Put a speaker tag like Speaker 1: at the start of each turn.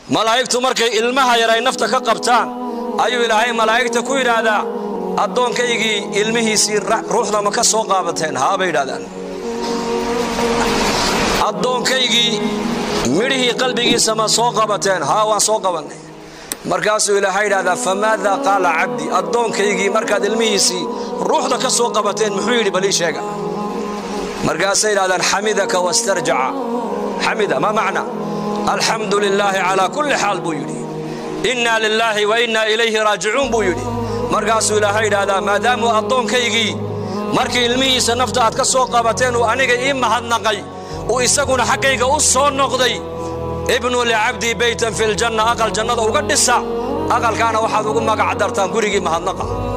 Speaker 1: malaa'igtu markay ilmaha yar ay nafta ka qabtaan ayuu ilaahay malaa'igta ku yidhaahdaa addoonkaygii ilmihiisii ruuxda ma ka soo qaabateen haa bay yidhahdaan addoonkaygii midhihii qalbigiisa ma soo qabateen haa waan soo qabannay markaasuu ilaahay yidhahdaa famaada qaala cabdi addoonkaygii markaad ilmihiisii ruuxda ka soo qabateen muxuu yidhi balii sheega markaasay yidhahdaan xamidaka wastarjaca xamida ma macna alxamdu lilaahi calaa kulli xaal buu yidhi innaa lilaahi wa innaa ilayhi raajicuun buu yidhi markaasuu ilaahay yidhaahdaa maadaamuu addoonkaygii markii ilmihiisa nafta aad ka soo qabateen uu aniga ii mahadnaqay uu isaguna xaggayga u soo noqday ibnuu licabdii beytan fi ljanna aqal jannada uga dhisa aqalkaana waxaad ugu magac dartaan gurigii mahadnaqa